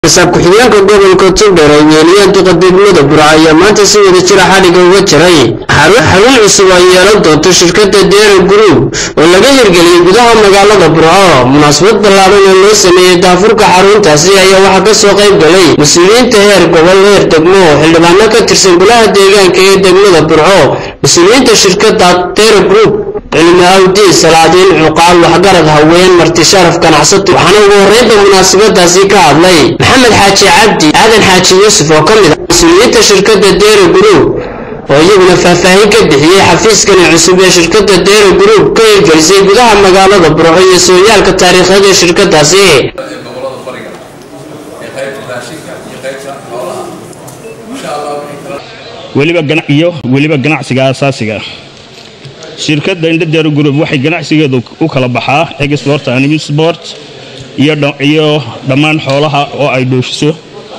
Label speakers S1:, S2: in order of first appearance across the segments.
S1: xisaab ku-xigeenka gobolka togdheer ay weeliyeen duqa degmada burca ayaa maanta si wada jira xadhigga uga jiray xarun cusub ay yeelan doonto shirkadda deera group oo laga hirgeliyey gudaha magaalada burco munaasabad ballaadan oo loo sameeyey daafurka xaruntaasi ayaa waxaa ka soo qayb galay mas-uuliyiinta heer gobol heer degmo xildhibaano ka tirsan golaha deegaanka ee degmada burco mas-uuliyiinta shirkadda deera group cilmi awdiin salaadiin cuqaal waxgarad haween marti sharaf ganacsato waxaana ugu horreynba munaasabadaasi ka hadlay maxamed xaaji cabdi aadan xaaji yuusuf oo ka mid ah mas-uuliyiinta shirkadda deera group oo iyaguna faahfaahin ka bixiyey xafiiskani cusub ee shirkadda deera group ka hirgelisay gudaha magaalada burco iyo sooyaalka taariikheed ee shirkadaasi
S2: gobolada bariga ee qaybta raashinka iyo qaybta xoolaha insha allah wixii kala
S3: weliba gana- iyo weliba ganacsiga aasaasiga ah shirkadda indhadeer group waxay ganacsigeedu u kala baxaa export and import iyo dha- iyo dhammaan xoolaha oo ay dhoofiso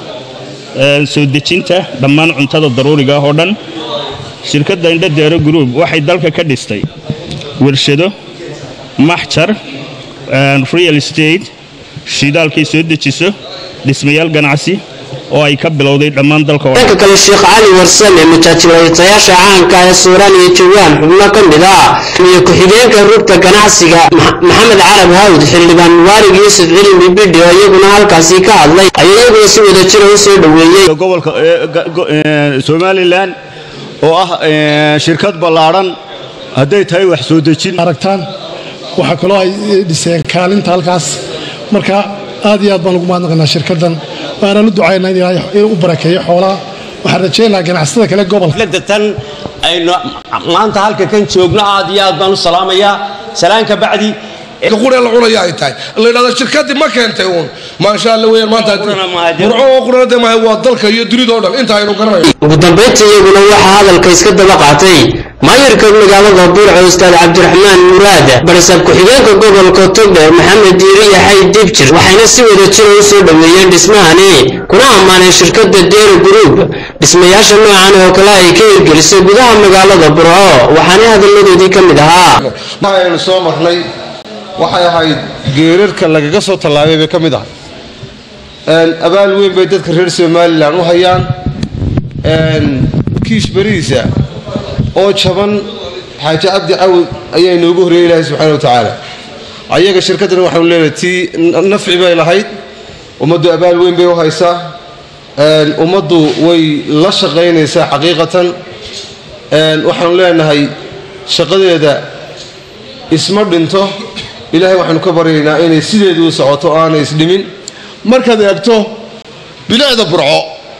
S3: Ee, soo dejinta dhammaan cuntada daruuriga ah oo dhan shirkadda indhadeero group waxay dalka ka dhistay warshado maxjar ee, real estate shidaalkay soo dejiso dhismayaal ganacsi oo ay ka bilowday dhammaan dalka oo dhan
S1: dhanka kale sheekh cali warsame majaajilaytayaasha caanka ee suuraan iyo jawaan xubno ka mid ah iyo ku-xigeenka rugta ganacsiga Ma- maxamed carab hawd xildhibaan mubaarig yuusuf cilmi bidhi oo iyaguna halkaasi ka hadlay ayaa iyaguna si wada jira u soo dhoweeyey
S4: gobolka ee, ga- go- ee, somalilan oo ah ee, shirkad ballaadhan hadday tahay wax soo dejin
S5: aragtaan waxaa kaloo ay dhiseen kaalinta halkaas marka aad iyo aad baan ugu mahadnaqaynaa shirkaddan waanaan u ducaynaa in ilaahay inuu u barakeeyo xoolaha waxaan rajaynayaa ganacsatada kale gobolka
S6: xafladda tan aynu maanta halka kan joogno aad iyo aad baan u salaamayaa salaanka bacdi
S7: qure la cunaya ay tahay la yidhahdo shirkadii ma keentay uun maasha alla weeyaan maanta
S6: Qurana maaha, dee-
S7: burco oo qurana maaha waa dalka iyo dunida oo dhan inta aynu garanayo
S1: ugu dambayntii iyaguna waxaa hadalka iska daba qaatay maayarka magaalada burco ustaad cabdiraxmaan muraad barsaab ku-xigeenka gobolka togdheer maxamed diiri yaxay dibjir waxayna si wada jira u soo dhoweeyeen dhismahani kuna ammaaneen shirkadda deera group dhismayaasha noocan oo kale ay ka hirgelisay gudaha magaalada burco waxaana hadalladoodii ka mid ahaa
S8: aynu soo marnay waxay ahayd geerarka lagaga soo tallaabay bay ka mid ahay Een, abaal weyn bay dadka reer somalilan u hayaan Een, kiish berihiisa oo jaban xaaji cabdi cawd ayaa inoogu horreeyay ilaahay subxaana wa tacaala ayaga shirkaddan waxaanu leenahay tii n- nafci bay lahayd ummaddu abaal weyn bay u haysaa Een, ummaddu way la shaqaynaysaa xaqiiqatan Een, waxaanu leenahay shaqadeeda isma dhinto ilaahay waxaanu ka baryaynaa inay sideedii u socoto oo aanay isdhimin
S9: markaad eegto bilicda burco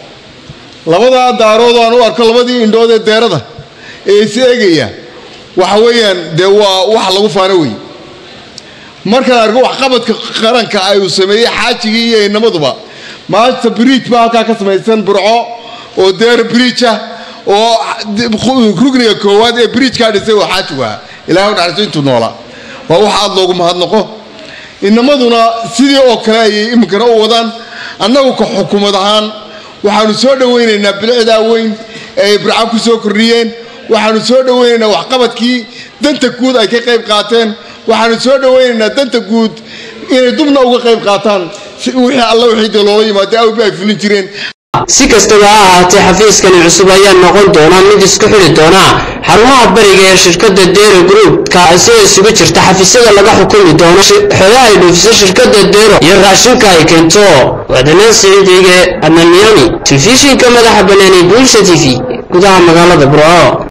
S9: labadaa daarood oo aan u arko labadii indhood ee deerada ee is eegaya waxa weeyaan dee waa waxa lagu faano wey markaan arko waxqabadka qaranka ay uu sameeyey xaajigii iyo inamaduba maanta bridge baa halkaa ka samaysan burco oo deer bridge ah oo rugniga koowaad ee bridgekaa dhisay oo xaajigu ah ilahay u dhaxayso intuu noolaa waa wax aad loogu mahadnaqo inamaduna sidii oo kale ayay iminkana u wadaan annagu ka xukuumad ahaan waxaanu soo dhowaynaynaa bilicdaa weyn ee ay burca ku soo kordhiyeen waxaanu soo dhowaynaynaa waxqabadkii danta guud ay ka qayb qaateen waxaanu soo dhowaynaynaa danta guud inay dubna uga qayb qaataan si wixii alla wixii dee loola yimaado awbi ay fulin jireen
S1: si kastaba ha ahaatee xafiiskani cusub ayaa noqon doona mid isku xidhi doona xarumaha bariga ee shirkadda deero group kaasi oo isugu jirta xafiisyada laga xukumi doono shi- xoolaha ay dhoofiso shirkadda deero iyo raashinka ay keento wadanaan siciidige adnamiyani telefishinka madaxa banaanay bulsha t v gudaha magaalada burco